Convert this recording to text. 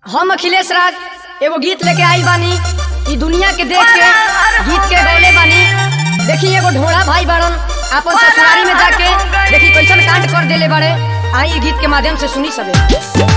हम अखिलेश राज एगो गीत लेके आई बानी ई दुनिया के देख के गीत के गौले बानी देखी एगो ढोड़ा भाई बाड़न आपन ससुरारी में जाके देखी कैसन कांड कर देले बाड़े आई ई गीत के माध्यम से सुनी सबे